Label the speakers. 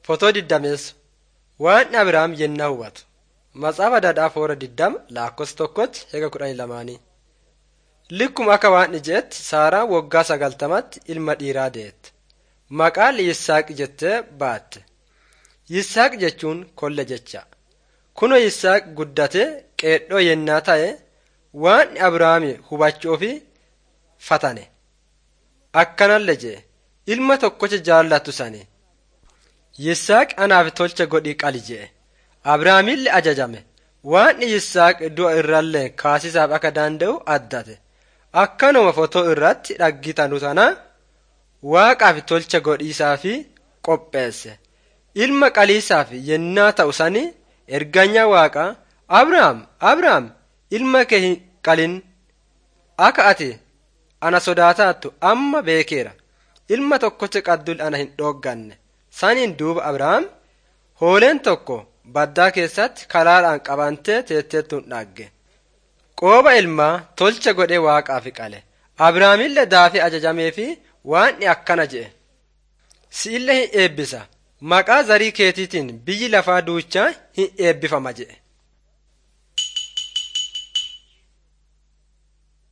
Speaker 1: Fotoo diddameessu waan Abiraam yennaa hubatu. Matsaafaa Daadhaa Foora diddama lakkoofsa tokkotti heega kudhanii lamaanii. Likkuma akka waan ijeetti Saaraan waggaa sagaltamatti ilma dhiiraa deette. Maqaan Yisaaq jettee baatte. Yisaaq jechuun kolle jecha. Kunoo Yisaaq guddatee qeedhoo yennaa ta'e waan Abiraami hubachuu fi fatane. Akkanallee jee ilma tokkocha jaallattu sani. Yisaaq anaaf tolcha godhii qali jee. Abiraamillee ajajame. Waan Yisaaq du'a irrallee kaasisaaf akka danda'u addate. Akkanuma fotoo irratti dhaggitanu sana waaqaaf tolcha godhiisaa fi qopheesse. Ilma qaliisaaf yennaa ta'u sani erganyaa waaqaa Abiraam Abiraam ilma kee hin qalin akka ati ana sodaataattu amma beekeera. Ilma tokkocha qaddul ana hin dhoogganne. Saniin duuba Abiraam hooleen tokko baddaa keessatti karaadhaan qabantee teetteettuun dhagge. Qooba ilmaa tolcha godhee waaqaaf qale. Abiraamillee daafii ajajamee fi waan akkana jedhe. Si'illee hin eebbisa. Maqaa zarii keetiitiin biyyi lafaa duuchaa hin eebbifama jedhe.